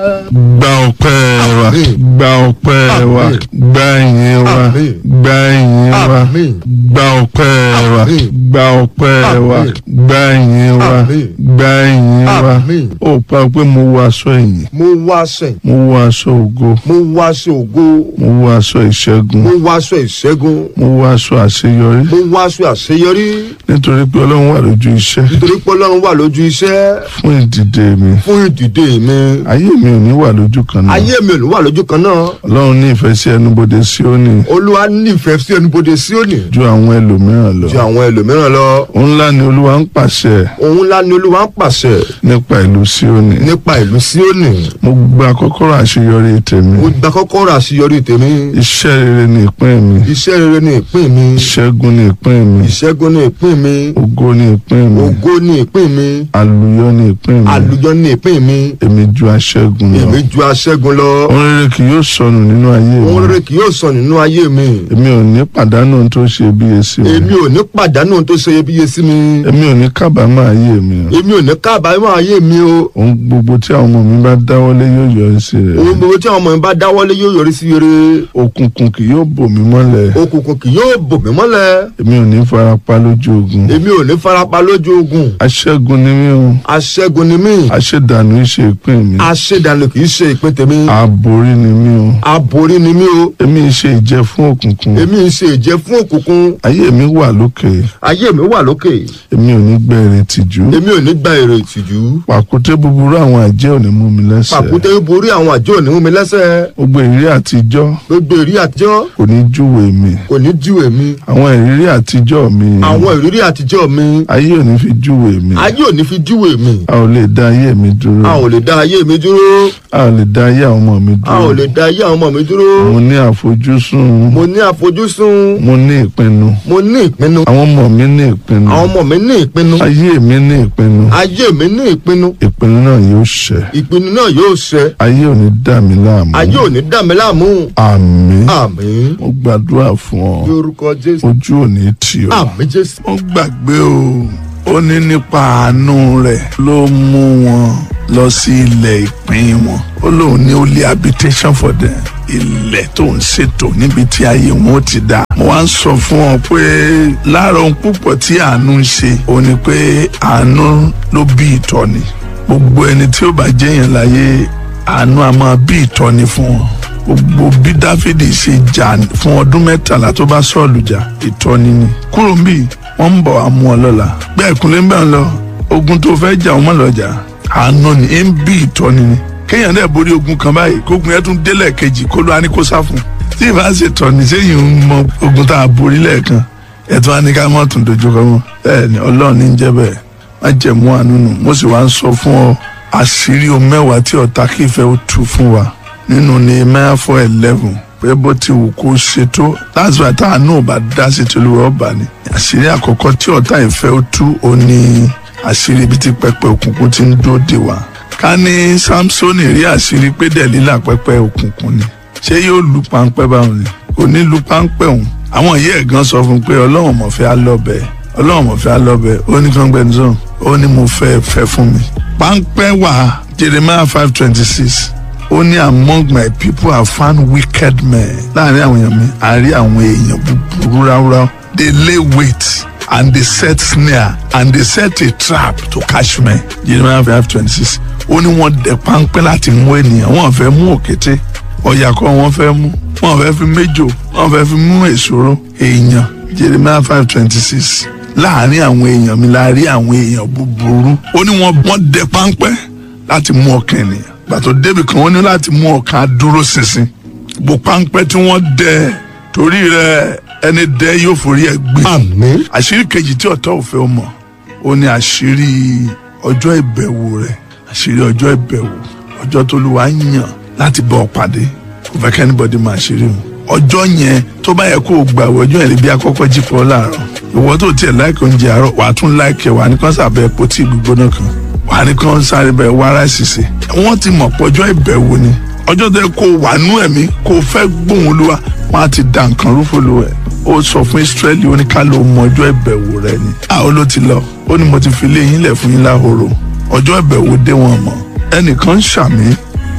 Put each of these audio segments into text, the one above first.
gba ọpẹ́ wa Àmín. gba ọpẹ́ wa Àmín. gba ìyìn wa Àmín. gba ìyìn wa Àmín. gba ọpẹ́ wa Àmín. gba ọpẹ́ wa Àmín. gba ìyìn wa Àmín. gba ìyìn wa Àmín. ó pa pé mo wọ aṣọ ìyìn mo wá sẹ́yìn mo wọ aṣọ ògo mo wá aṣọ ògo mo wọ aṣọ ìṣẹ́gun mo wá aṣọ ìṣẹ́gun mo wọ aṣọ àṣeyọrí mo wá aṣọ àṣeyọrí nítorí pé ọlọ́run wà lójú iṣẹ́ nítorí pé ọlọ́run wà lójú iṣẹ́ fún ìdìde mi fún ìdìde mi ayé mi ò ní wà lójú kan náà ayé mi ò ní wà lójú kan náà ọlọ́run ní ìfẹ́ sí ẹnubodè Síónì olúwa nífẹ̀ẹ́ sí ẹnubodè Síónì ju àwọn ẹlòmíràn lọ ju àwọn ẹlòmíràn lọ òun ńlá ni olúwa ń pàṣẹ òun ńlá ni olúwa ń pàṣẹ nípa ìlú Síónì nípa ìlú Síónì mo gba kọ́kọ́rọ́ àṣeyọrí tèmi mo gba kọ́kọ́rọ́ àṣeyọrí tèmi iṣẹ́ rere ni ìpín mi iṣẹ́ rere ni ìpín mi ìṣẹ́gun ni ìpín mi ìṣẹ́gun ni ìpín mi ògo ni ìpín mi ògo ni ìpín mi àlùyọ ni ìpín mi àlùyọ ni ìpín mi èmi ju aṣẹ́gun lọ èmi ju aṣẹ́gun lọ ohun rere kì yóò sọnù nínú ayé ohun mi rere kì yóò sọ nínú ayé mi èmi ò ní pàdánù ohun tó ṣe iyebíye sí mi èmi ò ní pàdánù ohun tó ṣe iyebíye sí mi èmi ò ní kábàámọ̀ ayé mi èmi ò ní kábàámọ̀ ayé mi o ohun gbogbo tí àwọn ọmọ mi bá dáwọ́lé yóò yọrí sí rẹ̀ ohun gbogbo tí àwọn ọmọ mi bá dáwọ́lé yóò yọrí sí rere òkùnkùn kì yóò bò mí mọ́lẹ̀ òkùnkùn kì yóò bò mí mọ́lẹ̀ èmi ò ní farapa lójú ogun èmi ò ní farapa lójú ogun aṣẹ́gun ni mí o aṣẹ́gun ni mí aṣèdànù ìṣe ìpín mi aṣèdànù kì í ṣe ìpín tèmi àborí ni mí o aborí ni mí o èmi ṣe ìjẹ fún òkùnkùn èmi ń ṣe ìjẹ fún òkùnkùn ayé mi wà lókè ayé mi wà lókè èmi ò ní gbẹ ìrètí jù èmi ò ní gba èrè ìtìjú pàkúté búburú àwọn àjẹ́ ò ní mú mi lẹ́sẹ̀ pàkúté borí àwọn àjọ òní mú mi lẹ́sẹ̀ gbogbo ìrírí àtijọ́ gbogbo ìrírí àtijọ́ kò ní júwe mi kò ní júwe mi àwọn ìrírí àtijọ́ mi àwọn ìrírí àtijọ́ mi ayé ò ní fi júwe mi ayé ò ní fi júwe mi a ò lè dá ayé mi dúró a ò lè dá ayé mi dúró a ò lè dá ayé àwọn ọmọ mi a ò dúró lè dá ayé àwọn ọmọ mi dúró mo ní àfojúsùn mo ní àfojúsùn mo ní ìpinnu mo ní ìpinnu àwọn ọmọ mi ní ìpinnu àwọn ọmọ mi ní ìpinnu ayé mi ní ìpinnu ayé mi ní ìpinnu ìpinnu náà yóò ṣẹ ìpinnu náà yóò ṣẹ ayé ò ní dà mí láàmú ayé ò ní dà mí láàmú àmín àmín mo gbàdúrà fún ọ lórúkọ jésù ojú ò ní tì ọ. àmín jésù ó gbàgbé o ó ní nípa àánú rẹ̀ ló mú wọn lọ sí ilẹ̀ ìpín wọn ó lóun ní ó lé habitation for them ilẹ̀ tó ń ṣètò níbi tí ayé wọn ó ti dá. mo wá ń sọ fún ọ pé lára ohun púpọ̀ tí àánú ń ṣe ó ní pé àánú ló bí ìtọ́ni gbogbo ẹni tí ó bá jẹ́yàn láyé àánú a máa bí ìtọ́ni fún wọn gbogbo bí dáfídì ṣe jà fún ọdún mẹ́tàlá tó bá sọ̀lù jà ìtọ́ni ni kúrò ń bì wọ́n ń bọ̀ àmú ọ lọ́la bẹ́ẹ̀ kúnlẹ̀ ń bẹ̀ ń lọ ogun tó fẹ́ jà ọmọ lọ́jà àánú ni ń bí ìtọ́ni ni kéèyàn dẹ̀ borí ogun kan báyìí kógun yẹn tún délẹ̀ kejì kó ló á ní kó sá fún tí ì bá ṣe tọ́ni sẹ́yìn ń mọ ogun tá a borí lẹ́ẹ̀kan ẹ̀tọ́ á ní ká mọ́ tún dojú kọ mọ́ bẹ́ẹ̀ ni ọlọ́run ní ń jẹ́ bẹ́ẹ̀ má jẹ̀mú àánú nù mo sì wá ń sọ fún ọ àṣírí o mẹ́wàá tí ọ̀tá kìí fẹ́ ó tú fún wa nínú Nehemiah four eleven pé bó ti wù kó ṣe tó that's why tá a náà bá dá sí tolúwa ọba ni àṣírí àkọ́kọ́ tí ọ̀tá ìfẹ́ ó tú ó ní àṣírí ibi tí pẹpẹ òkùnkùn ti ń dóde wá ká ní Samsoni rí àṣírí pé Dẹ̀lílà pẹpẹ òkùnkùn ni ṣé yóò lu páńpẹ́ báwọn ni kò ní lu páńpẹ́ òun àwọn ìyá ẹ̀ gan sọ fún un pé ọlọ́run mọ̀ fẹ́ alọ́bẹ̀ ọlọ́run mọ̀ fẹ́ alọ́bẹ̀ ó ní kán gbẹ́ni sọ̀rọ̀ ó ní mo fẹ́ fẹ́ fún mi páńpẹ́ wà Jeremiah five twenty six ó ní among my people I found wicked men láàrin àwọn èèyàn mi àárí àwọn èèyàn búburú ráúráú they lay wait and they set snare and they set a trap to catch me Jeremiah five twenty six ó ní wọ́n dẹ páńpẹ́ láti mú ènìyàn wọ́n fẹ́ mú òkété ọ̀yà kọ́ wọ́n fẹ́ mú wọ́n fẹ́ fi méjò wọ́n fẹ́ fi mú èsòro èèyàn Jeremiah five twenty six láàrin àwọn èèyàn mi láàrin àwọn èèyàn búburú ó ní wọ́n wọ́n dẹ páńpẹ́ láti mú ọkàn ènìyàn gbàtò débi kan wọ́n ní láti mú ọkàn dúró ṣinṣin bó páńpẹ́ tí wọ́n dẹ torí rẹ̀ ẹni dẹ yóò forí ẹ̀ gbé àmín àṣírí kejì tí ọ̀tá ò fẹ́ mọ̀ ó ní àṣírí ọjọ́ ìbẹ̀wò rẹ̀ àṣírí ọjọ́ ìbẹ̀wò ọjọ́ tó lù wá yàn láti bọ̀ pàdé kò fẹ́ kẹ́ anybody máa ṣeré o ọjọ́ yẹn tó bá yẹ kó o gbà wọ ọjọ́ yẹn lè bí akọ́kọ́ jí pọ̀ láàárọ̀ ìwọ tó tiẹ̀ láìkì oúnjẹ àárọ̀ wà á tún láìkì wà á ní kán sàbẹ̀ epo tí gbígbóná kan wà á ní kán sáré bẹ̀ wá ráìsì sí wọ́n ti mọ̀ pé ọjọ́ ìbẹ̀wò ni ọjọ́ tó yẹ kó o wà nú ẹ̀mí kó o fẹ́ gbóhùn Olúwa wọ́n á ti da nǹkan rúfò lu ẹ̀ ó sọ fún Ísírẹ́lì ó ní ká ló mọ ọjọ́ ìbẹ̀wò rẹ ni àwọn ló ti lọ ó ní mo ti fi lé yín lẹ̀ fún yín láhoro ọjọ́ ìbẹ̀wò dé wọn mọ̀ ẹnìkan ń ṣàmì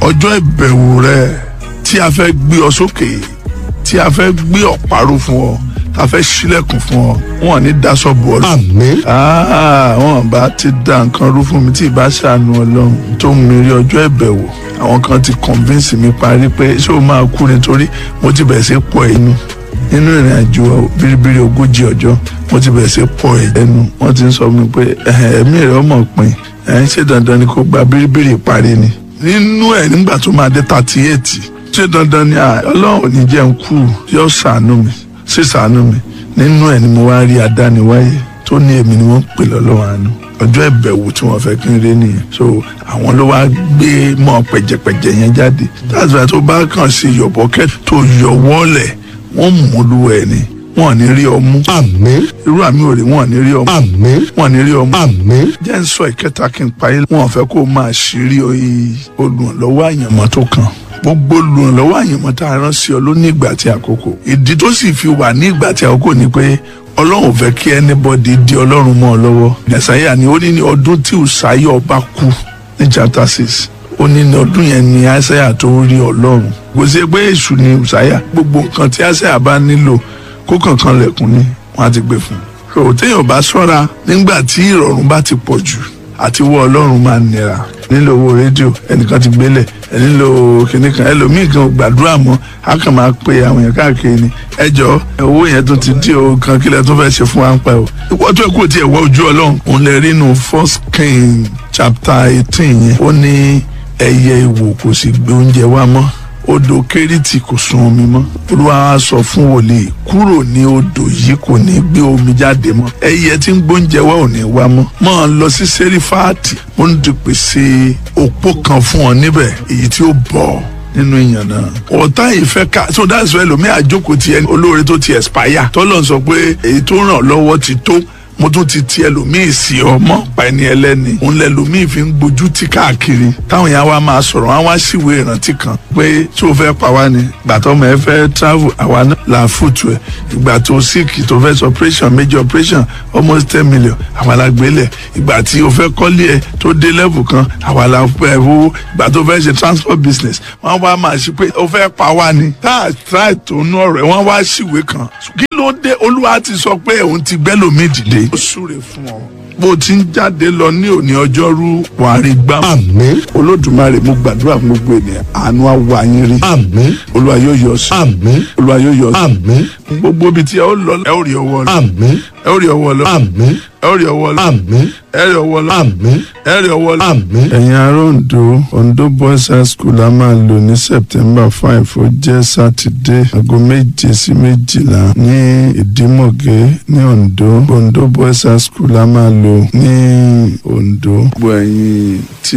ọjọ́ ìbẹ̀wò rẹ tí a fẹ́ gbé ọ sókè tí a fẹ́ gbé ọ̀parun fún ọ tá a fẹ́ ṣílẹ̀kùn fún ọ wọn ò ní daṣọ bò ọ lù. àmín Ah, wọn bá ti da nǹkan rú fún mi tí ìbá ṣàánú ọlọ́run tó mú mi rí ọjọ́ ìbẹ̀wò àwọn kan ti convince mi parí pé ṣé o máa kú nítorí mo ti bẹ̀rẹ̀ sí pọ̀ ẹnu nínú ìrìn àjò biribiri ogójì ọjọ́ mo ti bẹ̀rẹ̀ sí pọ̀ ẹnu wọ́n ti ń sọ mi pé "Ẹhẹ̀, ẹ̀mí rẹ̀ ọmọ pin ẹ̀ ń ṣe dandan ni kò gba biribiri parí ni nínú ẹ̀ nígbà tó máa dé thirty eight ṣé dandan ni "Ah, ọlọ́run ò ní jẹ́ ń kú yóò ṣàánú mi sí ṣàánú mi nínú ẹ̀ ni mo wá rí adániwáyé tó ní èmi ni wọ́n ń pè lọ́lọ́run àánú ọjọ́ ìbẹ̀wò tí wọ́n fẹ́ kí n rí nìyẹn so àwọn ló wá gbé mọ́ pẹ̀jẹ̀pẹ̀jẹ̀ yẹn jáde that's why tó bá kàn sí yọ̀bọ̀kẹ́ tó yọ wọ́lẹ̀ wọ́n mú lu ẹ̀ ni wọ́n ò ní rí ọmú àmín irú àmì òrè wọ́n ò ní rí ọmú àmín wọ́n ò ní rí ọmú àmín jẹ́ ń sọ ìkẹta kí n parí wọn ò fẹ́ kó o máa ṣírí oyi olùrànlọ́wọ́ àyànmọ́ tó kàn gbogbo olùrànlọ́wọ́ àyànmọ́ tá a rán sí ọ ló ní ìgbà tí àkókò ìdí tó sì fi wà ní ìgbà tí àkókò ni pé ọlọ́run ò fẹ́ kí anybody di ọlọ́run mọ́ ọ lọ́wọ́ ẹ̀sáyà ni ó ní ní ọdún tí ùsáyà ọba kú ní chapter six ó ní ní ọdún yẹn ni àìsáyà tó rí ọlọ́run kò sí pé èṣù ni ùsáyà gbogbo nǹkan tí àìsáyà bá nílò kó kankan lẹ̀kùn ni wọ́n á ti gbé fún un so téèyàn bá ṣọ́ra nígbà tí ìrọ̀rùn bá ti pọ̀ jù àti wọ ọlọ́run máa nira nílò owó rédíò ẹnìkan ti gbélẹ̀ ẹ nílò kinní kan ẹlòmíì kan ò gbàdúrà mọ́ a kàn máa pe àwọn èèyàn káàkiri ni ẹjọ́ owó yẹn tó ti dí o kan kílẹ̀ tó fẹ́ ṣe fún wa ń pa o ìwọ tó kù tiẹ̀ wọ ojú ọlọ́run òun lè rí inú first king chapter eighteen yẹn ó ní ẹyẹ ìwò kò sì gbé oúnjẹ wá mọ́ odò kérítì kò sun omi mọ́ olúwa wa sọ fún wòlíì kúrò ní odò yìí kò ní gbé omi jáde mọ́ ẹyẹ tí ń gbóúnjẹ wá ò ní wá mọ́ máa lọ sí sẹ́rífáàtì mo ń ti pèsè òpó kan fún ọ níbẹ̀ èyí tí ó bọ̀ nínú ìyàn náà ọ̀tá yìí fẹ́ ká so that's why lomi àjókòó tiẹ̀ olóore tó ti expire tọ́lọ̀ sọ pé èyí tó ràn lọ́wọ́ ti tó mo tún ti ti ẹlòmíì sí ọmọ pa ẹni ẹlẹ́ni òun lẹlòmíì fi ń gbójú tí káàkiri táwọn yẹn wá máa sọ̀rọ̀ wọn wá síwèé ìrántí kan pé tí o fẹ́ pa wá ni ìgbà tó ọmọ ẹ fẹ́ travel àwa náà là fùtù ẹ̀ ìgbà tó sick tó fẹ́ sọ operation major operation almost ten million àwa la gbélẹ̀ ìgbà tí o fẹ́ kọ́lé ẹ tó dé level kan àwa la pẹ́ owó ìgbà tó fẹ́ ṣe transport business wọ́n wá máa ṣe pé o fẹ́ pa wá ni tá a try tó nú ọ̀rọ̀ ẹ̀ wọ́n wá síwèé kan kí ló dé olúwa ti sọ pé òun ti gbẹ́lòmíì dìde ó súre fún ọ bó o ti ń jáde lọ ní òní ọjọ́rú wàá rí gbá àmín olódùmarè mo gbàdúrà fún gbogbo ènìyàn àánú àwa yín rí àmín olúwa yóò yọ sí àmín olúwa yóò yọ sí àmín gbogbo ibi tí ẹ ó lọ ẹ ó rí ọwọ́ lọ àmín ẹ ó rí ọwọ́ lọ àmín ẹ ó rí ọwọ́ lọ àmín ẹ rí ọwọ́ lọ àmín ẹ rí ọwọ́ lọ. àmín. ẹ̀yin ará Ondo Ondo boys high school a máa lò ní September five ó jẹ́ sátidé aago méje sí méjìlá ní Ìdímọ̀gé ní Ondo Ondo boys high school a máa lò ní Ondo. gbogbo ẹ̀yin tí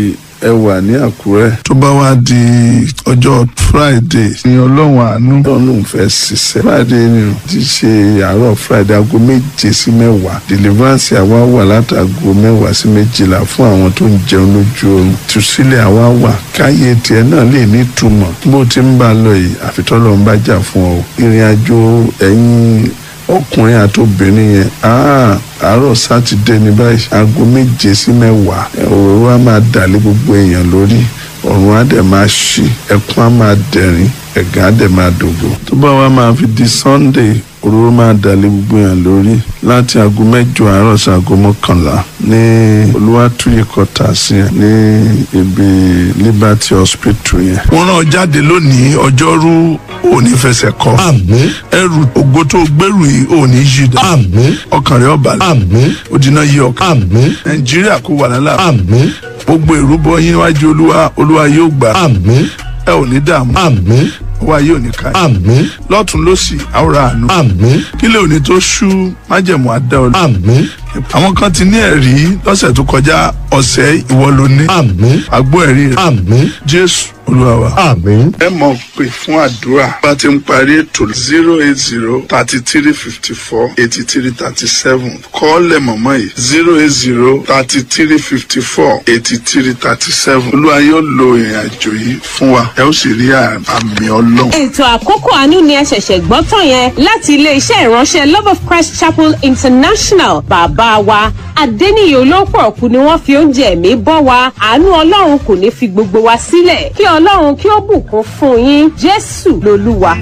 ẹ wà ní Àkúrẹ́. tó bá wá di ọjọ́ Friday ní ọlọ́run àánú ọlọ́run lòún fẹ́ ṣiṣẹ́ Friday ni o ti ṣe àárọ̀ Friday aago méje sí mẹ́wàá deliverance àwa wà látàgò mẹ́wàá sí méjìlá fún àwọn tó ń jẹun lójú oorun tùsílẹ̀ àwa wà káyé tiẹ̀ náà lè ní ìtumọ̀ bó ti ń bá a lọ yìí àfitọ́lọ́ ń bá jà fún ọ ìrìn àjò ẹ̀yìn ọkùnrin àti obìnrin yẹn ah, àárọ̀ sátidé ní báyìí aago méje sí mẹ́wàá òróró á máa dàlé gbogbo èèyàn lórí ọ̀run á dẹ̀ máa ṣí ẹkún á máa dẹ̀rín ẹ̀gàn á dẹ̀ máa dògbò. tó bá wá máa fi di sunday òróró máa dàlé gbogbo èèyàn lórí láti aago mẹ́jọ àárọ̀ sí aago mọ́kànlá ní olúwàtúyè kọta sí ẹ ní ibi liberty hospital yẹn. wọ́n rán ọ jáde lónìí ọjọ́rú òní fẹsẹ̀ kọ àmín ẹrù ògo tó gbẹrù yìí òní yí dá àmín ọkàn rẹ ọba lẹ àmín òdìnà yí ọkàn àmín nàìjíríà kó wà lálà àmín gbogbo ìrúbọ yín níwájú olúwa olúwa yóò gbà àmín ẹ ò ní dààmú àmín olúwa yóò ní ká yín. àmín lọ́tún lọ́sì àwòrán àánú àmín kílẹ̀ òní tó ṣú májẹ̀mú àdá olú. àmín àwọn kan ti ní ẹ̀rí lọ́sẹ̀ tó kọjá ọ̀sẹ̀ ìwọ ló ní àmín àgbo ẹ̀rí rẹ̀ àmín jésù olúwa wa. àmín ẹ mọ̀ pé fún àdúrà bá ti ń parí ètò zero eight zero thirty three fifty four eighty three thirty seven kọ́ọ̀lẹ̀ mọ̀mọ́ yìí zero eight zero thirty three fifty four eighty three thirty seven olúwa yóò lo ìrìn àjò yìí fún wa ẹ ó sì rí àmì ọlọ́run. ètò àkókò àánú ni ẹ ṣẹ̀ṣẹ̀ gbọ́ tán yẹn láti ilé-iṣẹ́ ìránṣẹ́ love of christ chapel international bàbá bàbá wa adẹ́niyè olópọ̀ọ̀kú ni wọ́n fi oúnjẹ ẹ̀mí bọ́ wa àánú ọlọ́run kò ní fi gbogbo wa sílẹ̀ kí ọlọ́run kí ó bùkún fún yín jésù lolúwa.